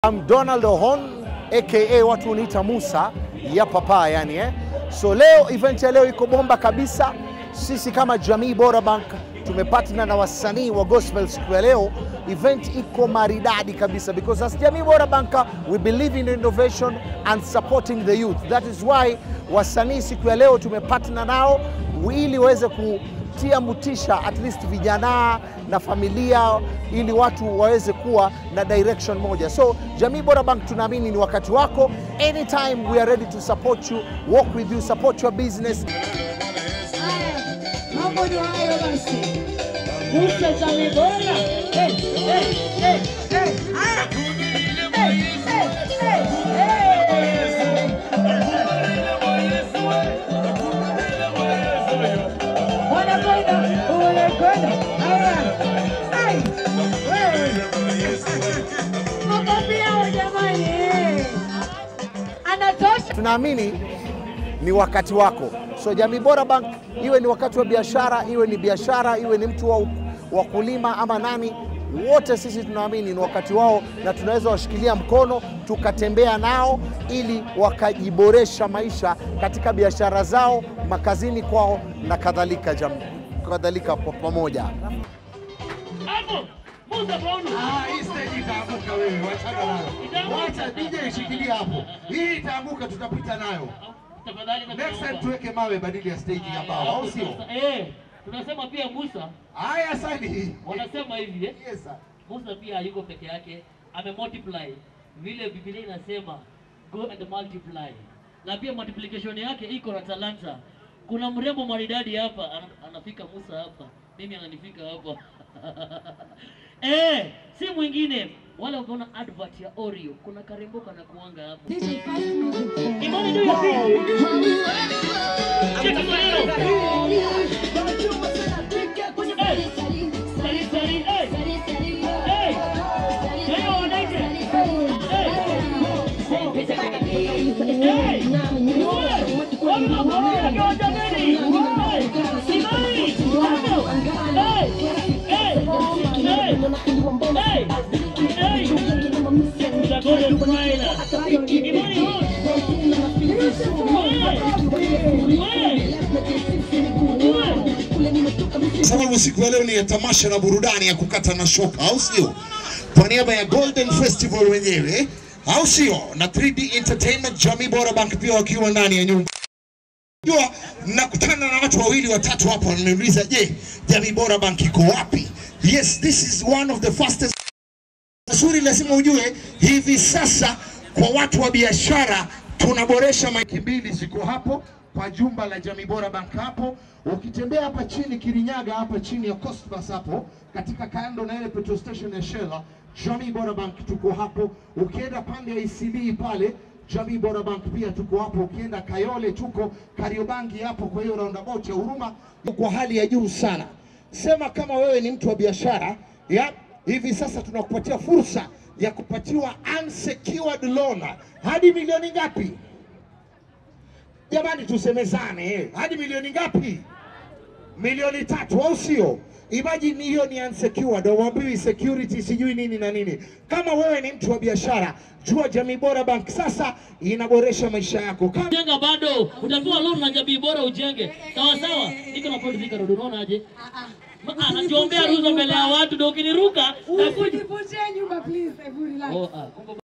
I'm Donald Ohon aka watu uniita Musa ya papa yani eh. So leo event ya leo iko bomba kabisa. Sisi kama Jamii Bora Bank tumepartner na wasanii wa gospel siku ya leo. Event iko maridadi kabisa because as Jamii Bora Bank we believe in innovation and supporting the youth. That is why wasanii siku ya leo tumepartner nao ili waweze kutia mutisha at least vijana na familia ili watu waweze kuwa na direction moja. So Jamii Bora Bank tunaamini ni wakati wako. Anytime we are ready to support you, work with you, support your business. Mambo ni hayo basi. Musa Jamii Bora. Eh, eh, eh, eh. Haya. Eh, eh, eh, eh. Wanakwenda, wanakwenda. Haya. Ai, wewe. Makofi yao jamani. Anatosha. Tunaamini ni wakati wako. So Jamii Bora Bank, iwe ni wakati wa biashara, iwe ni biashara, iwe ni mtu wa, wa kulima ama nani, wote sisi tunaamini ni wakati wao, na tunaweza washikilia mkono tukatembea nao ili wakajiboresha maisha katika biashara zao, makazini kwao na kadhalika, jam, kadhalika kwa pamoja. Hapo Musa Brown. Ah, hii stage itaanguka wewe, wachana nayo. Wacha DJ shikilia hapo. Hii itaanguka tutapita nayo. Tafadhali na Next time tuweke mawe badili ya stage ya mbao, au sio? Eh, tunasema pia Musa Haya sani. wanasema hivi eh. Yes sir. Musa pia hayuko peke yake, ame multiply vile Biblia inasema go and multiply, na pia multiplication yake iko na talanta. Kuna mrembo maridadi hapa ana- anafika Musa hapa, mimi ananifika hapa eh, si mwingine wala ukiona advert ya Oreo, kuna karembo kana kuanga hapa. Imani ndio ya pili. Cheki maneno. Eh, sari sari eh. Eh. Leo wanaite. Sababu siku ya leo ni ya tamasha na burudani ya kukata na shoka, au sio? Kwa niaba ya Golden Festival wenyewe, au sio? Na 3D Entertainment, Jamii Bora Bank pia wakiwa ndani ya nyumba. Jua nakutana na watu wawili watatu hapa wananiuliza, je, Jamii Bora Bank iko wapi? Yes, this is one of the fastest Zuri, lazima ujue hivi sasa kwa watu wa biashara tunaboresha maiki mbili ziko hapo kwa jumba la Jamii Bora Bank hapo. Ukitembea hapa chini Kirinyaga, hapa chini ya Cosmas hapo katika kando na ile petrol station ya Shell, Jamii Bora Bank tuko hapo. Ukienda pande ya ECB pale Jamii Bora Bank pia tuko hapo. Ukienda Kayole tuko Kariobangi hapo, kwa hiyo roundabout ya Huruma kwa hali ya juu sana. Sema kama wewe ni mtu wa biashara ya hivi sasa tunakupatia fursa ya kupatiwa unsecured loan hadi milioni ngapi? Jamani, tusemezane eh, hadi milioni ngapi? Milioni tatu, au sio? Imagine hiyo ni unsecured, hauambiwi security sijui nini na nini. Kama wewe ni mtu wa biashara, jua Jamii Bora Bank sasa inaboresha maisha yako. Kama Jenga bado utapewa loan na Jamii Bora ujenge. Sawa sawa. Niko na point zika rodo unaona aje? Ma- Anajiombea ruhusa mbele ya watu ndio ukiniruka nakuja. Usivunje nyumba please, hebu relax. Oh, ah, kumbe